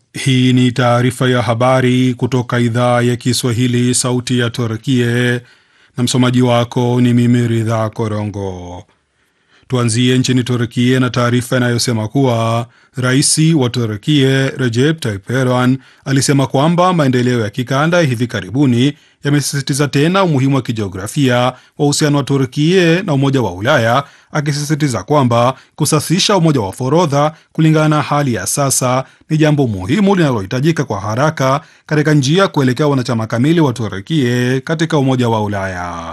Hii ni taarifa ya habari kutoka idhaa ya Kiswahili, sauti ya Turkie, na msomaji wako ni mimi Ridha Korongo. Tuanzie nchini Turkie na taarifa inayosema kuwa rais wa Turkie Recep Tayyip Erdogan alisema kwamba maendeleo ya kikanda hivi karibuni yamesisitiza tena umuhimu wa kijiografia wa uhusiano wa Turkie na Umoja wa Ulaya, akisisitiza kwamba kusasisha umoja wa forodha kulingana na hali ya sasa ni jambo muhimu linalohitajika kwa haraka katika njia kuelekea wanachama kamili wa Turkie katika Umoja wa Ulaya.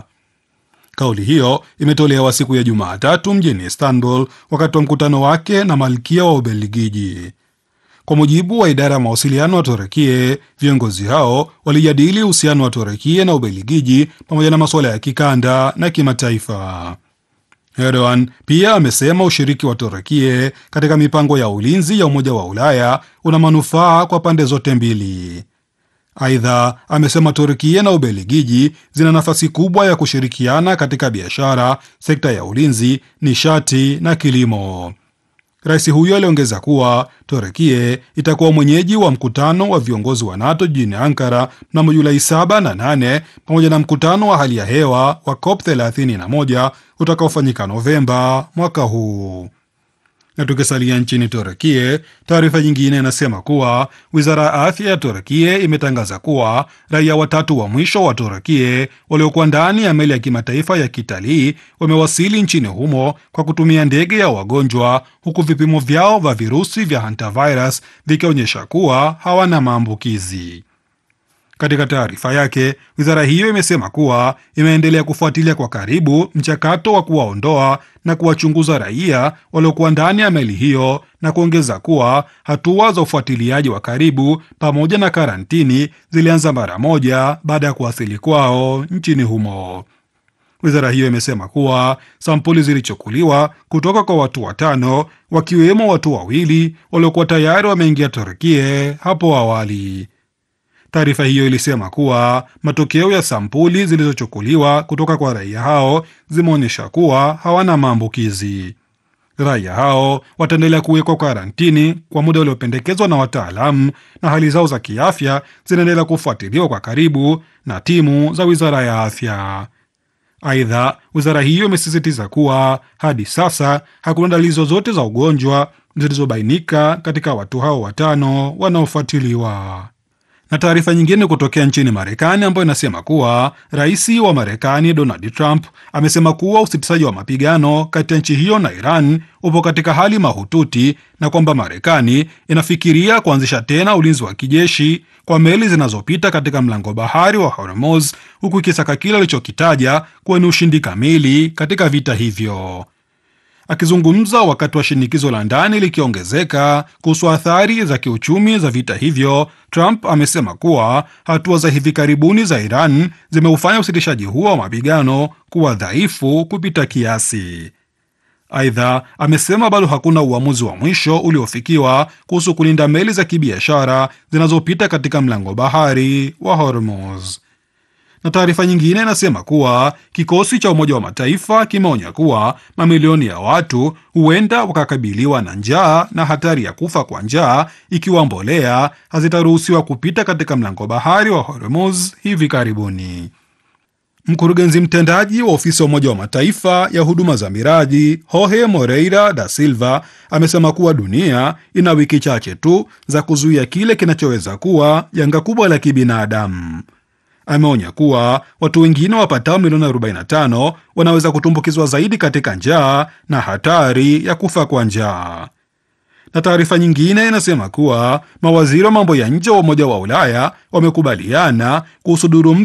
Kauli hiyo imetolewa siku ya Jumatatu mjini Istanbul wakati wa mkutano wake na malkia wa Ubelgiji. Kwa mujibu wa idara ya mawasiliano wa Turekie, viongozi hao walijadili uhusiano wa Turekie na Ubelgiji pamoja na masuala ya kikanda na kimataifa. Erdogan pia amesema ushiriki wa Turekie katika mipango ya ulinzi ya Umoja wa Ulaya una manufaa kwa pande zote mbili. Aidha, amesema Turkia na Ubelgiji zina nafasi kubwa ya kushirikiana katika biashara, sekta ya ulinzi, nishati na kilimo. Rais huyo aliongeza kuwa Turkia itakuwa mwenyeji wa mkutano wa viongozi wa NATO jijini Ankara mnamo Julai 7 na 8 pamoja na mkutano wa hali ya hewa wa COP 31 utakaofanyika Novemba mwaka huu na tukisalia nchini Turekie, taarifa nyingine inasema kuwa wizara ya afya ya Turekie imetangaza kuwa raia watatu wa mwisho wa Turekie waliokuwa ndani ya meli ya kimataifa ya kitalii wamewasili nchini humo kwa kutumia ndege ya wagonjwa, huku vipimo vyao vya virusi vya hantavirus vikionyesha kuwa hawana maambukizi. Katika taarifa yake, wizara hiyo imesema kuwa imeendelea kufuatilia kwa karibu mchakato wa kuwaondoa na kuwachunguza raia waliokuwa ndani ya meli hiyo na kuongeza kuwa hatua za ufuatiliaji wa karibu pamoja na karantini zilianza mara moja baada ya kuwasili kwao nchini humo. Wizara hiyo imesema kuwa sampuli zilichukuliwa kutoka kwa watu watano, wakiwemo watu wawili waliokuwa tayari wameingia Turkie hapo awali. Taarifa hiyo ilisema kuwa matokeo ya sampuli zilizochukuliwa kutoka kwa raia hao zimeonyesha kuwa hawana maambukizi. Raia hao wataendelea kuwekwa karantini kwa muda uliopendekezwa na wataalamu, na hali zao za kiafya zinaendelea kufuatiliwa kwa karibu na timu za wizara ya afya. Aidha, wizara hiyo imesisitiza kuwa hadi sasa hakuna dalili zozote za ugonjwa zilizobainika katika watu hao watano wanaofuatiliwa na taarifa nyingine kutokea nchini Marekani ambayo inasema kuwa rais wa Marekani Donald Trump amesema kuwa usitishaji wa mapigano kati ya nchi hiyo na Iran upo katika hali mahututi na kwamba Marekani inafikiria kuanzisha tena ulinzi wa kijeshi kwa meli zinazopita katika mlango bahari wa Hormuz, huku ikisaka kile alichokitaja kuwa ni ushindi kamili katika vita hivyo. Akizungumza wakati wa shinikizo la ndani likiongezeka kuhusu athari za kiuchumi za vita hivyo, Trump amesema kuwa hatua za hivi karibuni za Iran zimeufanya usitishaji huo wa mapigano kuwa dhaifu kupita kiasi. Aidha, amesema bado hakuna uamuzi wa mwisho uliofikiwa kuhusu kulinda meli za kibiashara zinazopita katika mlango bahari wa Hormuz na taarifa nyingine inasema kuwa kikosi cha Umoja wa Mataifa kimeonya kuwa mamilioni ya watu huenda wakakabiliwa na njaa na hatari ya kufa kwa njaa ikiwa mbolea hazitaruhusiwa kupita katika mlango bahari wa Hormuz hivi karibuni. Mkurugenzi mtendaji wa ofisi ya Umoja wa Mataifa ya huduma za miraji Jorge Moreira da Silva amesema kuwa dunia ina wiki chache tu za kuzuia kile kinachoweza kuwa janga kubwa la kibinadamu. Ameonya kuwa watu wengine wapatao milioni 45 wanaweza kutumbukizwa zaidi katika njaa na hatari ya kufa kwa njaa. Na taarifa nyingine inasema kuwa mawaziri wa mambo ya nje wa Umoja wa Ulaya wamekubaliana kuhusu duru